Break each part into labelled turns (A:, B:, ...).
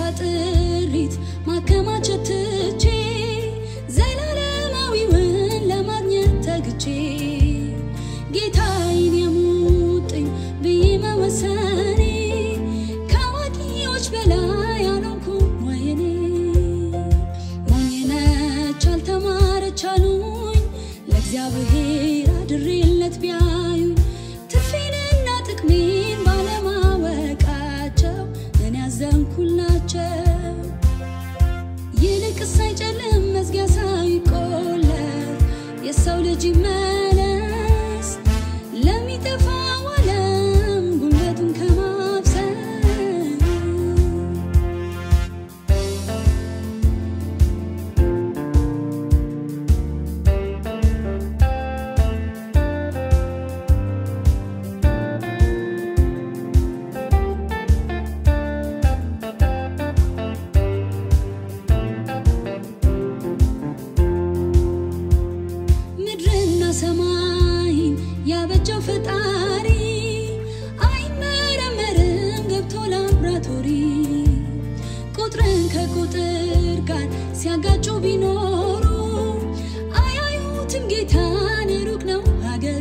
A: ጥሪት ማከማቸት ትቼ ዘላለማዊውን ለማግኘት ተግቼ ጌታዬን የሙጥኝ ብዬ መወሰኔ ከአዋቂዎች በላይ አልሆንኩም ወይኔ ሞኝ ነች አልተማረች አሉኝ ለእግዚአብሔር አድሬለት ቢያዩኝ ትርፌንና ጥቅሜን ባለማወቃቸው እኔ ያዘንኩላቸው ይልቅስ ሳይጨልም መዝጊያ ሳይቆለፍ የሰው ልጅ ይመለስ ለሚጠፋው ዓለም ጉልበቱን ከማብሰል ምድርና ሰማይን ያበጀው ፈጣሪ አይመረመርም ገብቶ ላብራቶሪ ቁጥርን ከቁጥር ጋር ሲያጋጩ ቢኖሩ አያዩትም ጌታን የሩቅ ነው ሀገሩ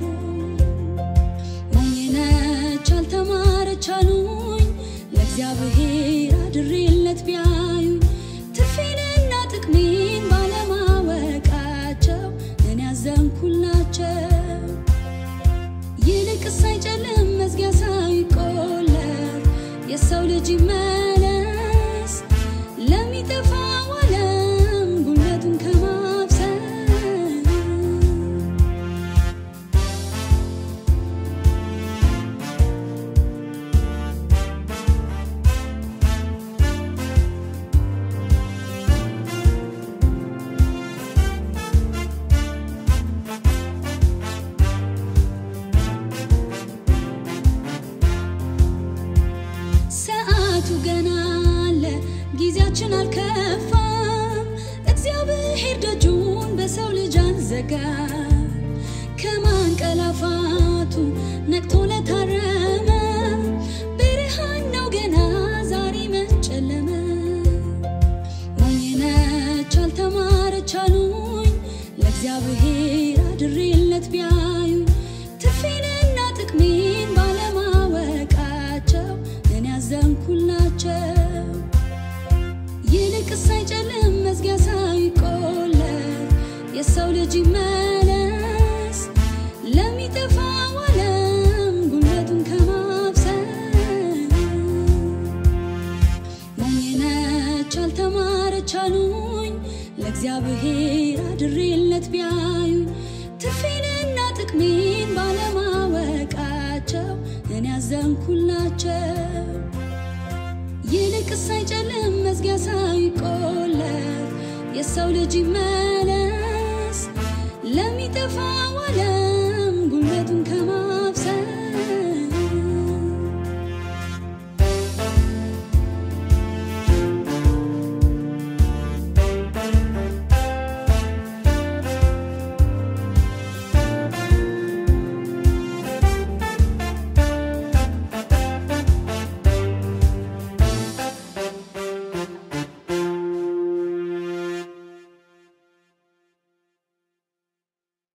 A: ሞኝ ነች አልተማረች አሉኝ ለእግዚአብሔር አድሬለት ቢያዩኝ ትርፌንና ጥቅሜን ባለማወቃቸው እኔ ያዘንኩላቸው ይልቅስ ሳይጨልም መዝጊያ ሳይቆለፍ የሰው ልጅ ይመለስ ለሚጠፋው ዓለም ጉልበቱን ከማብሰል ሰዓቱ ገና አለ፣ ጊዜያችን አልከፋም። እግዚአብሔር ደጁን በሰው ልጅ አልዘጋ። ከማንቀላፋቱ ነቅቶ ለታረመ ብርሃን ነው ገና ዛሬ መጨለመ። ሞኝ ነች አልተማረች አሉኝ ለእግዚአብሔር አድሬለት ቢያዩኝ ትርፌንና ጥቅሜን ባለማወቃቸው እኔ ያዘንኩላቸው ይልቅስ ሳይጨልም መዝጊያ ሳይቆለፍ የሰው ልጅ ይመለስ ለሚጠፋው ዓለም ጉልበቱን ከማብሰል ሞኝ ነች አልተማረች አሉኝ ለእግዚአብሔር አድሬለት ቢያዩኝ ትርፌንና ጥቅሜን ባለማወቃቸው እኔ ያዘንኩላቸው ይልቅስ ሳይጨልም መዝጊያ ሳይቆለፍ የሰው ልጅ ይመለስ ለሚጠፋው ዓለም